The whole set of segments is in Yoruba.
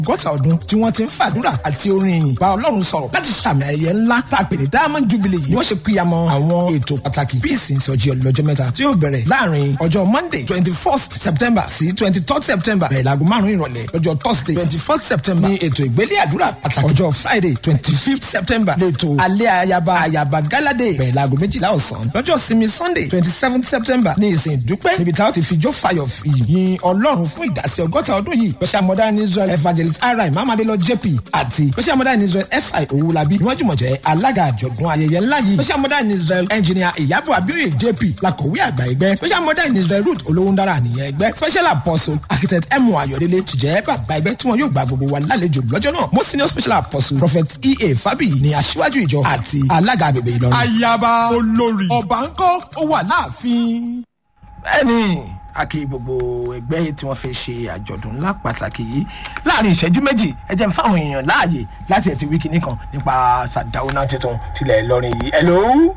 gọ́tà ọdún tí wọ́n ti ń fàdúrà àti orin ìyìn bá ọlọ́run sọ̀rọ̀ láti sàmì ayẹyẹ ńlá tá a pè ní diamond jubilee yìí wọ́n ṣe píyamọ́ àwọn ètò pàtàkì bí ìsìn ìsọjí ọlọ́jọ́ mẹ́ta tí yóò bẹ̀rẹ̀ láàrin ọjọ́ monday twenty first september sí twenty third september bẹ̀rẹ̀ láago márùn-ún ìrọ̀lẹ́ lọ́jọ́ thursday twenty fourth september ní ètò ìgbélé àdúrà pàtàkì ọjọ́ friday twenty fifth september lẹ́tọ̀ alẹ́ ayaba ayaba galade bẹ̀rẹ̀ láago méjìlá ọ̀sán lọ́jọ́ sinmi sunday twenty seventh september ní ìsìn ìdúpẹ́ níbi táwọn ti fi jó fayọ̀ yìn ọlọ́run fún ìdásí ọgọ́ta ọdún yìí special modern israel evangelist ri mamadelo jp àti special modern israel fi owulabi ni wọ́n jùmọ̀ jẹ́ alága àjọ̀dún ayẹyẹ ńlá yìí special modern israel engineer ìyàbọ̀ abioye jp làkọ̀wé àgbà ẹgbẹ́ special modern israel root olówóńdára nìyẹn ẹgbẹ́ special apostle architect emu ayọ̀délé tìjẹ́ bàbá ẹgbẹ́ tí wọn yóò gba gbogbo wa lálejò lọ́jọ́ náà mo senior special apostle prophet ea fabi ni aṣíwájú ìjọ àti alága agbègbè ìlọrin. ayaba olórí ọba ńkọ́ ó wà láàfin. bẹ́ẹ̀ni a kí gbogbo ẹgbẹ́ tí wọ́n fẹ́ ṣe àjọ̀dún ńlá pàtàkì yìí láàrin ìṣẹ́jú méjì ẹ jẹ́ fáwọn èèyàn láàyè láti ẹ̀ ti wí kinní kan nípa sàdáwọ́nà tuntun tilẹ̀ ìlọrin yìí. ẹ̀ló.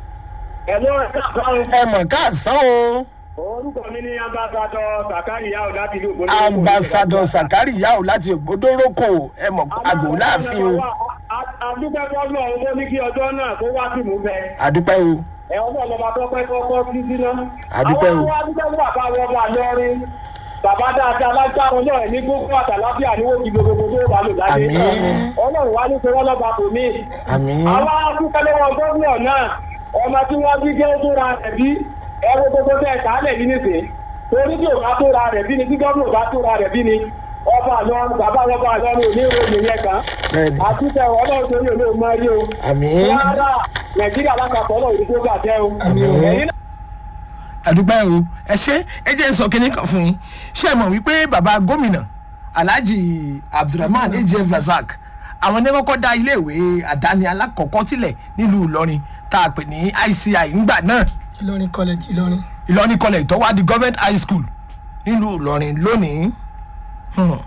ẹ̀ló ẹ̀ka kan. ẹ mọ̀ káàsán o. orúkọ mi ní ambassadọ sakari yao láti ìlú ògbóni. ambassadọ sakari yao láti ògbódórókò ẹ mọ̀ àgò láàfin o. àdúpẹ́ fọ́lọ́ owó ní kí ọjọ́ náà kó wá sí mú bẹ́ẹ̀. àdúpẹ́ o. ẹ ọmọ ọlọmọ tó pẹ́ kọ́kọ́ sí síná. àdúpẹ́ o. àwọn adúpẹ́ fún bàbá wọn bá lọ́rin. bàbá dáadáa lágbára náà ní gbogbo àtàláfíà ní wọ́n ti gbogbo tó bá lò láyé. Àmín. ọlọ́run wá ní sọ́wọ́ lọ́ba kò ní. àmín. àwọn adúpẹ́ lọ́wọ́ gómìnà náà ọmọ tí wọ́n bí jẹ́ tó ra rẹ̀ bí ẹ̀rọ gbogbo tẹ̀ kálẹ̀ yìí nìsín torí tí ò bá tó ra rẹ̀ bí ni tí gómìnà bá tó ra rẹ̀ bí ni ọba àlọ́run bàbá ọba àlọ́run ò ní ìròyìn yẹn kan bẹ́ẹ̀ni àtúntẹ̀ ọlọ́run torí òun ò mọ rí o àmín. rárá nàìjíríà lápapọ̀ ọlọ́run ìdíjọ́ bàjẹ́ o Àmín. ẹ̀yin náà àdúpẹ́ o ẹ ṣe ẹ jẹ́ sọ kínní kan fún yín ṣé ẹ mọ̀ wípé bàbá gómìnà alhaji abdulrahman ejef razak àwọn ní kọ́kọ́ dá iléèwé àdáni alákọ̀ọ́kọ́ sílẹ̀ nílùú ìlọrin tá a pè ní ici ńgbà náà ìlọrin college ìlọrin ìlọrin college tó wá di government high school nílùú ìlọrin lónìí Hmm.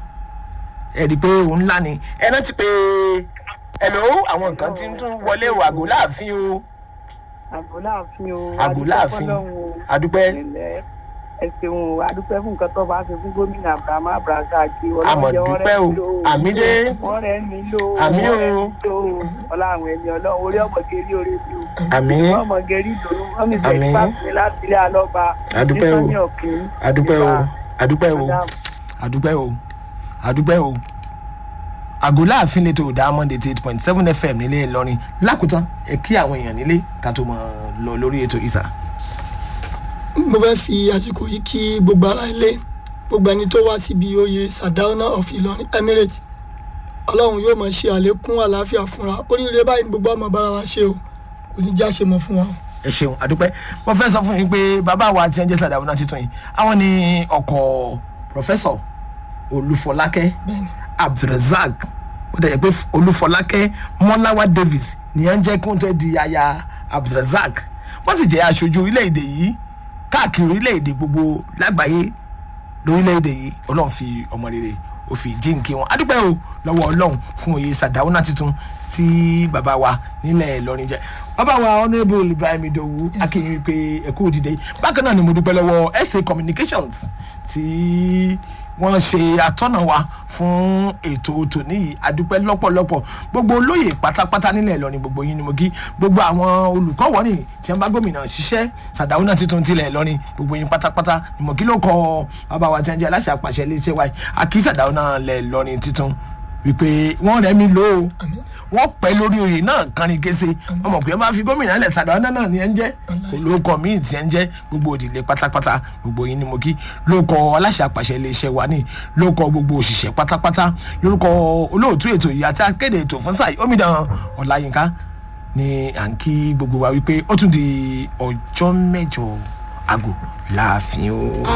ẹ rí i pé òun ńlá ni ẹ rántí pé ẹ̀lò àwọn nǹkan tí ń tún wọlé o àgò láàfin o àgò láàfin o àgò láàfin adúpẹ́ ilẹ̀ ẹ ṣeun o adúpẹ́ fún nǹkan tó bá ṣe fún gómìnà abraham abraza àti Àmọ̀ dúpẹ́ o. Àmì dé. wọ́n rẹ̀ mí lò ó Àmì o. wọ́n rẹ̀ mí lò ó ọlá àwọn ẹni ọlọ́run orí ọmọge rí orí mi o àmín ọmọge rí ìdòwú wọ́n mi Àmín. bẹ̀rẹ̀ fásitì láti ilé alọ́ba Adúpẹ́ o. nítorí ọ̀kìn adúpẹ́ o adúpẹ́ o adúpẹ́ o adúpẹ́ o àgò láàfin lè tó diamond eighty eight point seven fm nílé ìlọrin lákòótán ẹ kí àwọn èèyàn nílé ká tó mọ lọ lórí ètò ìsà. mo fẹ́ fi àsìkò yìí kí gbogbo ara ilé gbogbo ẹni tó wá síbi oyè sadauna of ìlọrin emirates ọlọ́run yóò máa ṣe àlékún àlàáfíà fúnra oríire báyìí ni gbogbo ọmọ bára wa ṣe o kò ní já ṣe mọ́ fún wa o. ẹ ṣeun adúpẹ́ mo fẹ́ sọ fún yín pé bàbá wa ti ń jẹ́ sàdáwọ́ náà títún yìí àwọn ni ọkọ̀ pọfẹ́sọ̀ olúfọlákẹ́ bẹ́ẹ̀ni abdulrasaq ó dẹ̀ yẹ pé olúfọlákẹ́ mọ́láwá davis ní ẹ̀ ń jẹ́ kí wọ́n tó di aya abdulrasaq wọ́n sì jẹ́ aṣojú orílẹ̀-èdè yìí káàkiri orílẹ̀-èdè gbogbo lágbàáyé lórílẹ̀-èdè yìí ọlọ́run fi ọmọ rere ó fi jíǹkí wọn adúpẹ́ o lọ́wọ́ ọlọ́run fún oyè sàdáwọ́nà tuntun tí bàbá wa nílẹ̀ ìlọrin jẹ́ bàbá wa honourable ibrahim idowu akínyìn pé ẹ̀kú òdìdẹ bákan náà ni mo dúpẹ́ lọ́wọ́ sa communications tí wọ́n ṣe atọ́nà wa fún ètò tòní yìí adúpẹ́ lọ́pọ̀lọpọ̀ gbogbo olóyè pátápátá nílẹ̀ ìlọrin gbogbo yín ni mo kí gbogbo àwọn olùkọ́ wọ́nì tí wọ́n bá gómìnà ṣiṣẹ́ sàdáwọ́nà tuntun tilẹ̀ ìlọrin gbogbo yín pátápátá ni mo kí ló kọ bàbá wa tí wọ́n jẹ́ aláṣẹ àpàṣẹ iléeṣẹ́ wa yìí àkí sàdáwọ́nà lẹ̀ ìlọrin tuntun wípé wọ́n rẹ̀ mí lò ó wọ́n pẹ́ lórí oyè náà kánrin kése wọ́n mọ̀ pé wọ́n bá fi gómìnà lẹ̀ sàdáwọ́nà náà ni ẹ̀ ń jẹ́ kò lóko míì tí ẹ̀ ń jẹ́ gbogbo òdìlé pátápátá gbogbo yín ni mo kí lóko aláṣẹ àpàṣẹ iléeṣẹ́ wa ní lóko gbogbo òṣìṣẹ́ pátápátá lórúkọ olóòtú ètò yìí àti akéde ètò fún sáà omidan ọ̀làyínká ni à ń kí gbogbo wa wípé ó tún di ọjọ́ mẹ́jọ àgò láàfin o.